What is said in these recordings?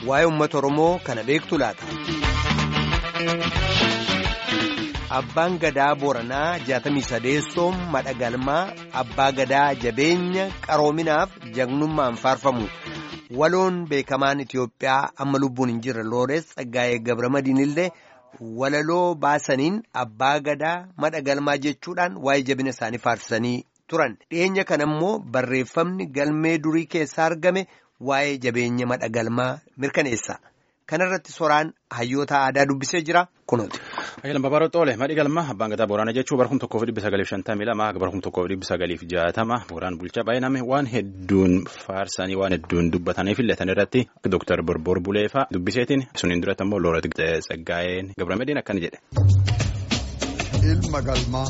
waa'ee uummata Oromoo kana beektu laata. Abbaan gadaa Booranaa jaatamii sadeessoon madhagalmaa abbaa gadaa jabeenya qaroominaaf jagnummaan faarfamu waloon beekamaan Itiyoophiyaa amma lubbuun hin jirre Loorees Tsaggaayee Gabramadiin illee walaloo baasaniin abbaa gadaa madhagalmaa jechuudhaan waa'ee jabina isaanii faarsanii turan dhiyeenya kana immoo barreeffamni galmee durii keessaa argame waa'ee jabeenya madhagalmaa mirkaneessa. Kanarratti soraan hayyoota aadaa dubbisee jira kunuuti. Ayyalan Babaaroo Xoole madhi galma abbaan gadaa Booranaa jechuun bara kuma tokkoof dhibba sagaliif shantamii lama bara kuma tokkoof dhibba sagaliif jaatama Booraan bulchaa baay'iname waan hedduun faarsanii waan hedduun dubbataniif illetan irratti Dooktar Borbor Buleefaa dubbiseetiin suniin duratti immoo Looret Tsaggaayeen Gabramediin akkana jedhe. Ilma galmaa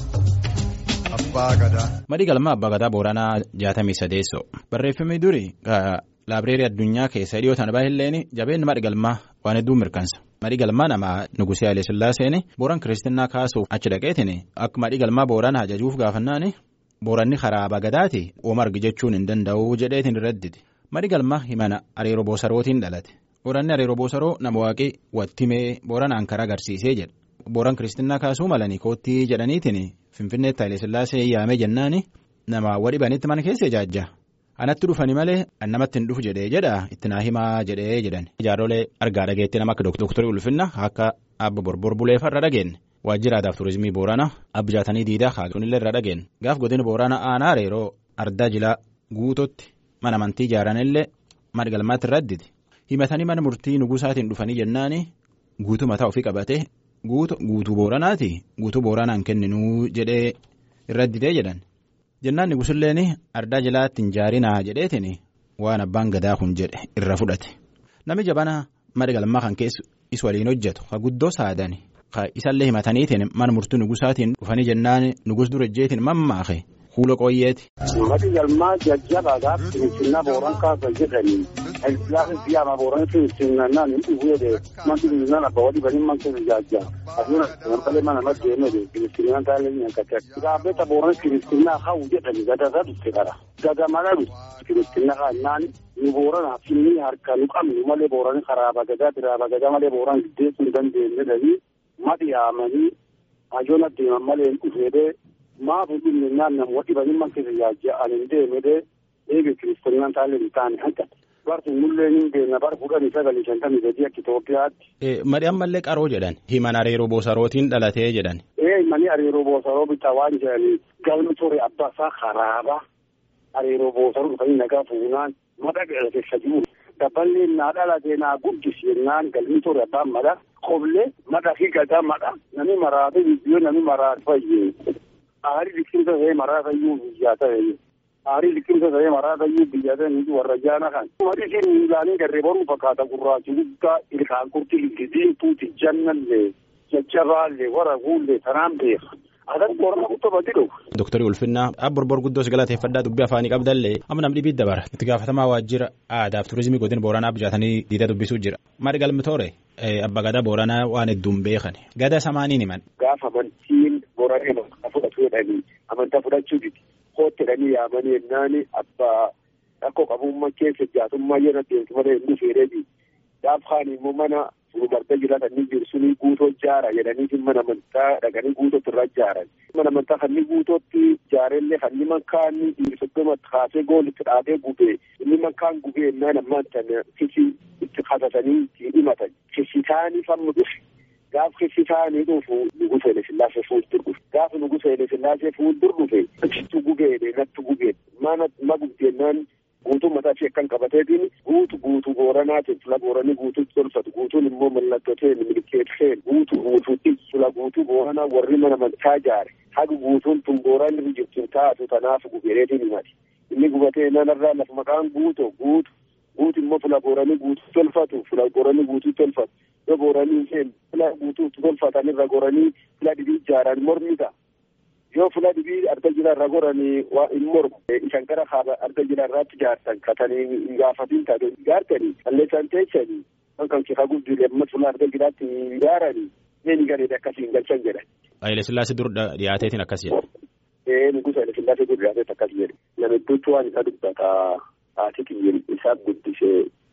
abbaa gadaa. Madhi galma abbaa gadaa Booranaa jaatamii sadeessoo barreeffamni duri. Laabireerii addunyaa keessa dhiyootaan baay'een jabeenyi madhi galmaa waan hedduu mirkansa. Madhi galmaa nama Nugusee Haile Sillaaseen Booran Kiristinnaa kaasuuf achi dhaqeetiin akka madhi galmaa Booran ajajuuf gaafannaan Booranni karaa abbaa gadaati ooma argi jechuun hin danda'u jedheetiin irradditi. Madhi galmaa himana Areeroo Boosarootiin dhalate. Booranni Areeroo Boosaroo nama waaqii wattimee Booranaan karaa agarsiisee jedha. Booran Kiristinnaa kaasuu malanii koottii jedhaniitiin Finfinneetti Haile Sillaasee yaamee jennaan nama wadhibanitti mana keessa ijaajja. Anatti dhufani malee namatti hin dhufu jedhee jedha itti naa himaa jedhee jedhan. Ijaarrolee argaa dhageetti nama akka dooktarii ulfinna akka abba borbor buleefa irra dhageenye. Waajjira aadaa fi turizimii Booranaa abbi jaatanii diidaa kaasuunillee irra dhageenye. Gaaf godina Booranaa aanaa Areeroo ardaa jilaa guutotti mana amantii ijaaranillee madda galmaatti irra additi. Himatanii mana murtii nugusaatiin dhufanii jennaani guutuu mataa ofii qabatee guutuu Booranaati guutuu Booranaan kenninuu jedhee irra additee jedhan. jennaan nugusilleen ardaa jilaatti hin jaarinaa jedheetiin waan abbaan gadaa kun jedhe irra fudhate namni jabana madda galmaa kan keessu is waliin hojjetu ka guddoo saadani ka isallee himataniitiin mana murtii nugusaatiin dhufanii jennaan nugus dura ejjeetiin mammaake kuula qooyyeeti. Maddi galmaa jajjabaadhaaf kiristinnaa booran kaasa jedhanii islaamii biyyaama booran kiristinnaa ni dhufuudhe manti kiristinnaa abba wadhi banii man keessa jaajjaa asuun malee mana maddi eenyuudhe kiristinnaan taalee nyaakate gaabbeta booran kiristinnaa hawu jedhani gadasa dhufte kara gada mala dhufte kiristinnaa kaannaan nu booran finni harka nu qabnu malee booran karaa bagadaa biraa bagadaa malee booran giddeessuu hin dandeenye dhanii madhi yaamanii hajoon adeeman malee hin dhufeedhee maafu dhimmi naannoo wadhi banii man keessa jaajjaa ani hin deemedhee eegi kiristinnaan taalee hin taane hanqate. Bartuun mullee ni beekna bara kudhanii sagalii shantamii sadii akka Itoophiyaatti. Madhi ammallee qaroo jedhan himan areeroo boosarootiin dhalatee jedhan. Ee mani areeroo boosaroo bitaa waan jedhanii galmi ture abbaasaa karaaba areeroo boosaroo dhufanii nagaa fuunaan madha keessa jiru. Dabballee naa dhalatee naa guddisi jennaan galmi ture abbaan madha qoblee madha fi gadaa madha nami maraate biyyoo nami maraate fayyee. Aarii liqimsa ta'ee maraata iyyuu biyyaa ta'e. Aarii liqimsa ta'ee maraata iyyuu biyya ta'e warra jaana kan. Madi isheen miilaanii garree baruu fakkaata gurraachi guddaa ilkaan kurti diimtuuti jannallee jajjabaallee wara guullee tanaan beeka. Adan boorana guutuu badi dhufu. Dooktarii Ulfinnaa abborbor guddoo galateeffadhaa dubbii afaanii qabdallee amma namni dhibii dabara itti gaafatamaa waajjira aadaa fi turizimii godina booranaa bijaatanii diida dubbisuu jira. Madi galmi toore abba gadaa booranaa waan hedduun beekan gada samaaniin himan. Gaafa amantiin booranee amantaa fudhatu jedhanii amantaa fudhachuu diti kootti jedhanii yaamanii yennaani abbaa rakkoo qabummaa keessa jaatummaa yeroo deemtu malee inni feeree gaaf kaan immoo mana fuumarta jiraatan ni jiru sunii guutoo jaara jedhanii mana amantaa dhaqanii guutootti irra jaaran. Mana amantaa kan inni guutootti jaarellee kan inni mankaan dhiirsoddoma kaasee goolitti dhaabee gubee inni mankaan gubee innaan ammaan tana kisi itti qatatanii itti himatan. Kisi taanii fammu dhufe. Gaaf kisi taanii dhufu nugusa Haile Sillaasee fuuldur dhufe. Gaaf nugusa Haile Sillaasee fuuldur dhufe. Achitti gubee natti gubee. Mana ma gubdeennaan guutuu mataa ishee kan qabateetiin guutu guutuu booranaatiin fula booranii guutuutti tolfatu guutuun immoo mallattoteen milkeeteen guutu guutuutti fula guutuu booranaa warri mana amantaa jaare haga guutuun tun booraan irra jirtu taatu tanaaf gubeereetiin himati inni gubatee nanarraa lafa maqaan guuto guutu guutu immoo fula booranii guutuu tolfatu fula booranii guutuu tolfatu yoo booranii isheen fula guutuutti tolfatan irra goranii fula dhibii ijaaran mormi ta'a. yoo fula dhibii arga jira irra goranii waa hin mormu isaan gara haala arga jira irraatti jaartan katanii hin gaafatiin taate jaartanii qalleessaan teessanii kan kan kika guddilee amma fula arga jiraatti ijaaranii inni gareedha akkasiin galchan jedhan. Haile Sillaasee dur dhiyaateetiin akkas jedha. Ee nugusa Haile Sillaasee dur dhiyaateet akkas jedhe. Nama hedduutu waan isa dubbata haati kiyyin isaa guddisee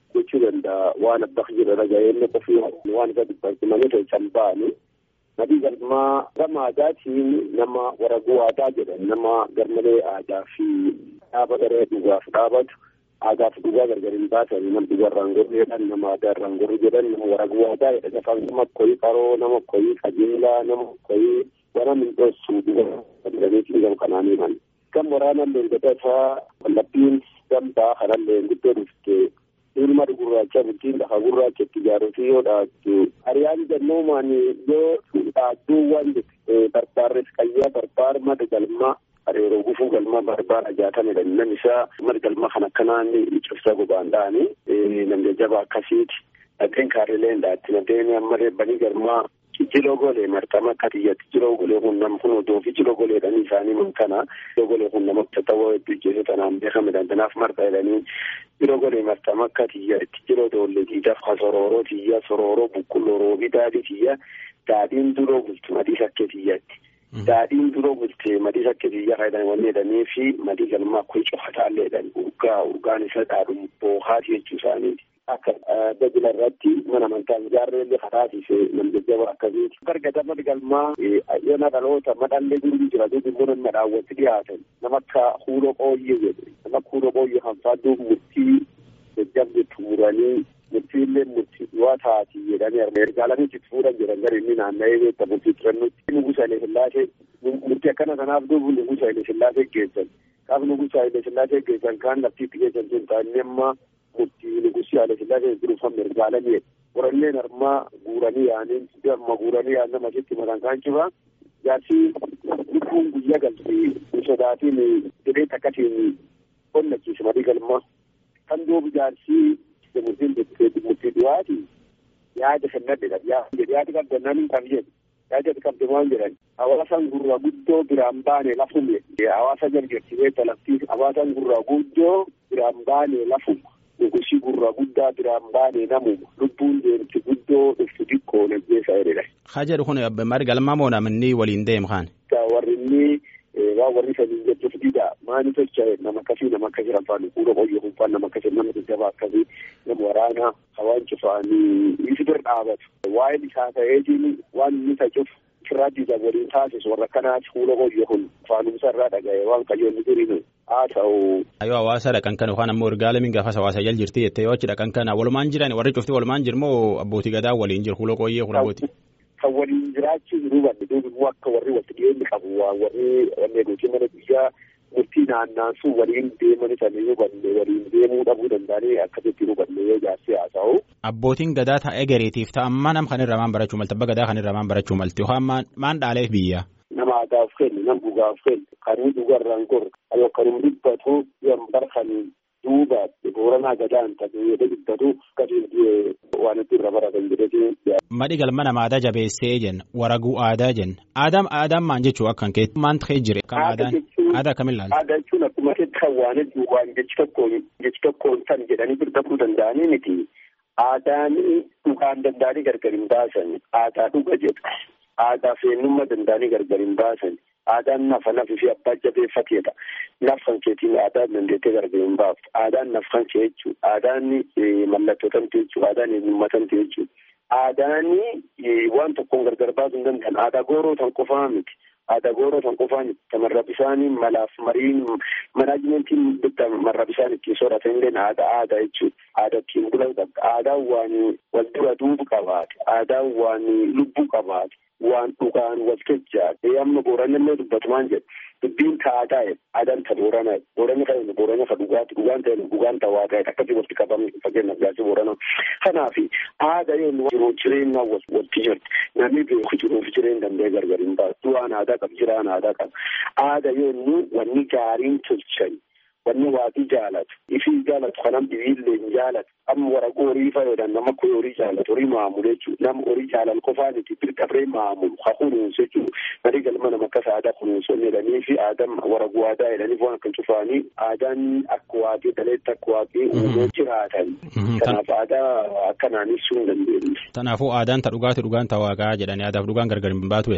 jechuu danda'a waan abbaa jira dhaga'ee inni qofii waan isa dubbatu malee tolchan ba'anii. Madii galmaa gama aadaatiin nama waraguu aadaa jedhan nama garmalee aadaa fi dhaaba garee dhugaaf dhaabatu aadaa fi dhugaa gargar hin baasanii nama dhugarraan gorru jedhan nama aadaarraan gorru jedhan nama waraguu aadaa jedhan afaan nama koyii qaroo nama koyii qajeelaa nama koyii wana mindhoosu dhuga jedhaniitiin gam kanaanii man. Kan waraanaan leengotasaa wallabbiin gambaa kanallee guddoo dhufte ilma gurraacha bultiin lafa gurraacha itti ijaaruufi yoo dhaattu ariyaan jannoomaan yoo dhaattuuwwan barbaarres qayyaa barbaar mada galmaa areeroo gufuu galmaa barbaar ajaatamedha nan isaa mada galmaa kan akkanaan cibsa gobaan dha'anii nam jajjaba akkasiiti nadeen kaarileen dhaatti nadeen ammallee banii galmaa jijjiroo golee martama akka tiyyatti jiroo golee kun nam kun odoo fi jiroo goleedhanii isaanii man kana jiroo golee kun nama tattawaa hedduu jechuudha tanaan beekame dandanaaf marta jedhanii jiroo golee martama akka tiyyatti jiroo doollee tiidhaaf ka sorooroo tiyya sorooroo bukkulloroo fi daadhii tiyya daadhiin duroo bultu madii sakkee tiyyatti. Daadhiin duroo bultee madii sakkee tiyya fayyadaman wanni jedhanii fi madii galmaa kun cofataallee jedhan urgaa urgaan isa dhaadhu boohaati jechuu isaaniiti. akka dajila irratti mana amantaa ijaarreellee karaatiif nam jajjaba akkasiiti. Gargada madgalmaa yana dhaloota madhallee jiru jira duubi immoo nama daawwatti dhiyaatan nama akka huuroo qooyyee jedhu nama akka huuroo qooyyee kan faadduu murtii jajjabde tuuranii murtiillee murtii du'aa taati jedhanii ergaalanii itti fuudhan jedhan gara inni naanna'ee beekta murtii turannutti nugusa Haile Sillaasee murtii akkana kanaaf duubu nugusa Haile Sillaasee geessan qaaf nugusa Haile Sillaasee geessan kaan laftiitti geessan sun ta'anii amma murtii nugusi Haile Sillaasee jiruufan mirgaalamee qoranneen armaa guuranii yaaniin amma guuranii yaan nama sitti matan kaan ciba jaarsi lubbuun guyyaa galti sodaatiin jedhee takkatiin qonnachiisa madii galma kan duubu jaarsi murtiin murtii du'aati yaada kennadhe yaada qabdannaan kan jedhu yaada qabde maal jedhan hawaasan gurra guddoo biraan baane lafume hawaasa jarjarsiisee talaftii hawaasan gurra guddoo biraan baane lafuma nugusi gurra guddaa biraan baane namuma lubbuun deemti guddoo dhuftu xiqqoo najjeessa jedhedha. Haa jedhu kun mari galmaa moo namni waliin deemu kaan. Warri inni waa warri saniin jechuuf dida maani tocha nama akkasii nama akkasii rafaan fuula qoyyoo kunfaan nama akkasii nama jajjabaa akkasii nama waraanaa hawaan cufaanii isi bira dhaabatu. Waa'een isaa ta'eetiin waan inni tacuuf firraa diida waliin taasisu warra kanaati fuula qoyyoo kun faanumsa irraa dhaga'e waan qayyoonni duriinu haa ta'u. Yoo hawaasa dhaqan kana yookaan ammoo ergaala min gaafas hawaasa jal jirti jettee yoo achi dhaqan kana walumaan jiran warri cufti walumaan jiru moo abbootii gadaa waliin jiru fuula qoyyee kun abbootii. kan waliin jiraachuu jiru banne duubi immoo akka warri walitti dhiyeenyi qabu waa warri wanne gootii mana biyyaa murtii naannaansuu waliin deemani sanii banne waliin deemuu dhabuu danda'anii akkasitti nu banne yoo jaarsi haa ta'u. Abbootiin gadaa ta'ee gareetiif ta'a amma nam kan irraa maan barachuu malti abba gadaa kan irraa maan barachuu malti yookaan maan dhaaleef biyya. Nama aadaaf kennu nama dhugaaf kennu kanuu dhugarraan gor yoo kanum dhibbatu yoo barkanii duuba booranaa gadaan ta'e yoo dhibbatu akkasiin waan itti irra baratan jedhee Madhi galma nama aadaa jabeessee jenna waraguu aadaa jenna aadaan aadaan maan jechuu akkan kee maan ta'ee jire kan aadaan aadaa kamin laala. Aadaa jechuun akkuma kan waan hedduu waan jechi tokkoon jechi tokkoon tan jedhanii birbaduu danda'anii miti. Aadaan dhugaan danda'anii gargar hin baasan aadaa dhuga jedhu aadaa feennummaa danda'anii gargar hin baasan aadaan nafa nafi fi abbaa jabeeffateedha. Nafan keetiin aadaan dandeettee gargar hin baaftu aadaan nafan kee jechuudha aadaan mallattoo tamte jechuudha aadaan eenyummaa tamte jechuudha. Aadaani waan tokkoon gargar baasuu hin danda'an aadaa gooroo tan qofaa miti. Aadaa gooroo tan qofaa miti. Tamarra bisaanii malaaf mariin manaajimentiin bitta marra bisaan ittiin sooratan illee aadaa aadaa jechuudha. Aadaa ittiin bulan qabda. Aadaan waan wal dura duubu qabaate. Aadaan waan lubbuu qabaate. Waan dhugaan wal jajjaadhe. Amma booranillee dubbatumaan jedhu. Dubbiin ta'aadaa jedhu. Aadaan ta booranaa jedhu. Booranni kan boorana ka dhugaati. Dhugaan ta'e dhugaan ta'aa ta'e akkasii walitti qabamne fakkeenyaaf gaasii boorana. Kanaaf aadaa yoo jiruuf jireenya walitti jirti. Namni beeku jiruuf jireenya danda'ee gargar hin baasu. Du'aan aadaa qaba jiraan aadaa qaba. Aadaa yoo wanni gaariin tolchan. Wanni waatii jaalatu. Ifii jaalatu kanam dhibiillee hin jaalatu. Amma waraqaa horii fayyadaman nama kun horii jaalatu horii maamulu jechuudha. Nama horii jaalal qofaan itti birqabree maamulu haa kunuunsu jechuudha. Marii galma nama akkas aadaa kunuunsuun jedhanii fi aadaan waraqaa aadaa jedhaniif waan akka cufaanii aadaan akka waaqii dhaleetti akka waaqii uumee jiraatan. Kanaaf aadaa akkanaan ibsuu hin dandeenye. Kanaafuu aadaan ta dhugaati dhugaan ta waaqaa jedhanii aadaaf dhugaan gargar hin baatu.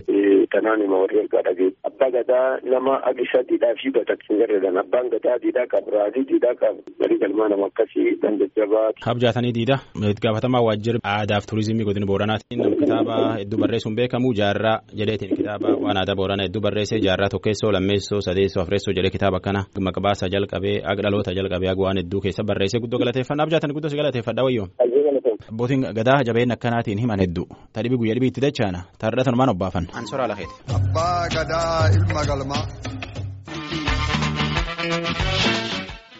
tanaan hima warri ergaa dhagee abbaa gadaa nama agisa diidhaa fi bataksin garreedan abbaan gadaa diidhaa qaba raadii diidhaa qaba marii galmaa nama akkasii dan jajjabaa. Habjaatanii diida gaafatamaa waajjira aadaaf turizimii godina booranaati nama kitaaba hedduu barreessuun beekamu jaarraa jedheetiin kitaaba waan aadaa booranaa hedduu barreessee jaarraa tokkeessoo lammeessoo sadeessoo afreessoo jedhee kitaaba kana maqbaasa jalqabee aga dhaloota jalqabee aga waan hedduu keessa barreessee guddoo galateeffannaa abjaatan guddoo si galateeffadha wayyoon. Abbootiin gadaa jabeen akkanaatiin himan hedduu tadhibii guyyaa dhibii itti dachaana taarratan maan obbaafan. Ansoraa lakeeti. Abbaa gadaa ilma galmaa.